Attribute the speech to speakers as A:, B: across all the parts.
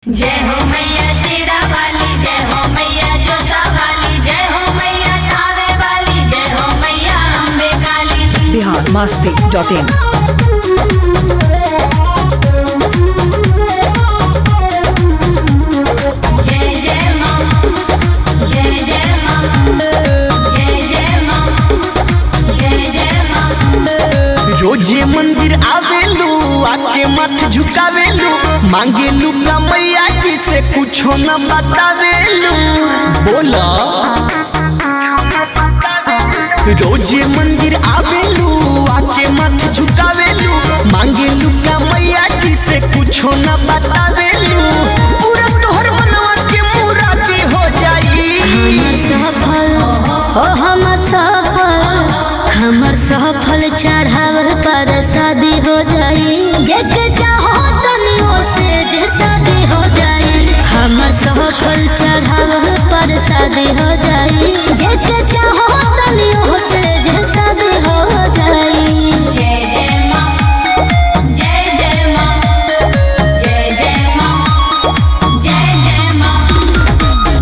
A: जय हो मैया शेरा वाली जय हो मैया जोता वाली जय हो मैया थावे वाली जय हो मैया अम्बे काली
B: बिहार मस्ती डॉट इन
A: जय जय माँ जय जय माँ जय जय माँ जय जय माँ
C: रोजे मंदिर आवेलू आके मत झुकावेलू मांगेलू का मैया जी से कुछो न बतावेलू बोला रोजे मंदिर आवेलू आके मत झुकावेलू मांगेलू का मैया जी से कुछो न बतावेलू पूरा तोहर मनवा के मुरादी हो जाई
D: सफल हो हमर सफल हमर सफल चढ़ावल पर शादी हो जाई जेके चाहो तनियो से जे शादी हो जाई हमर सफल चढ़ावल पर शादी हो जाई जेके चाहो तनियो से जे शादी हो जाई
A: जय जय माँ जय जय माँ जय जय माँ जय जय माँ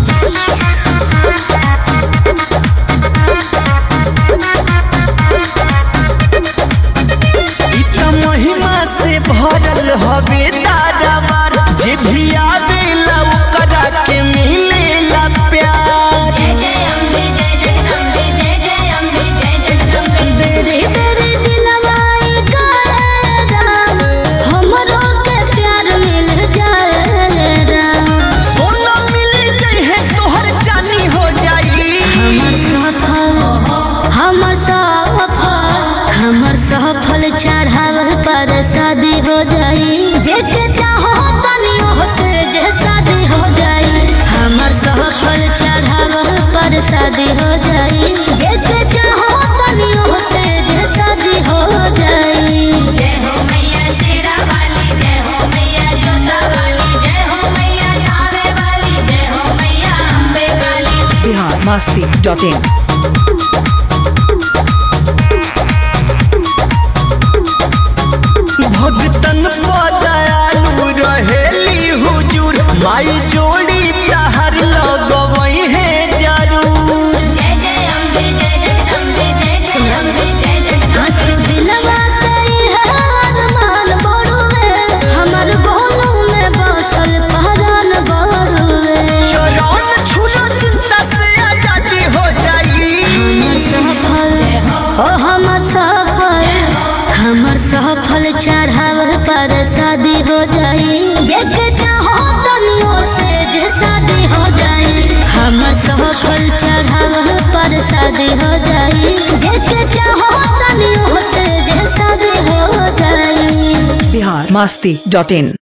C: इत महिमा से भरल हवे ताराबार जे भी आवेला ओकरा के मिलेला प्यार
A: जय जय अम्बे जय जगदम्बे जय जय अम्बे जय जगदम्बे
D: बेरे बेरे दिलवाई करे राम हमरो के प्यार मिल जाए राम
C: सोना मिल जाए तोहर जानी हो जाई
D: हमर सफल हमर सफल हमर सफल चढ़ावल पर शादी हो जाई जेके चाहो तनियो से जे शादी हो जाई हमर सफल चढ़ावल पर शादी हो जाई जेके चाहो तनियो से जे शादी हो जाई
A: जय हो मैया शेरा वाली जय हो मैया जोता वाली जय हो मैया थावे वाली जय हो मैया अम्बे काली
B: बिहार मस्ती डॉट इन
C: भगतन पदयालु रहेली हुजूर माई जोड़ी तहर लगवई है जरूर
A: जय जय अम्बे जय जगदम्बे जय जय अम्बे जय जगदम्बे
D: आंसू दिलवा कई है अरमान बड़ुए हमर बोलू में बसल पहरान बड़ुए
C: चरण छूलो चिंता से आजादी हो जाई
D: सफल हो हमर सफल हमर सफल चढ़ावल पर शादी हो जाई जेके चाहो तनियो से जे शादी हो जाई हमर सफल चढ़ावल पर शादी हो जाई जेके चाहो तनियो से जे शादी हो जाई
B: बिहार मस्ती डॉट इन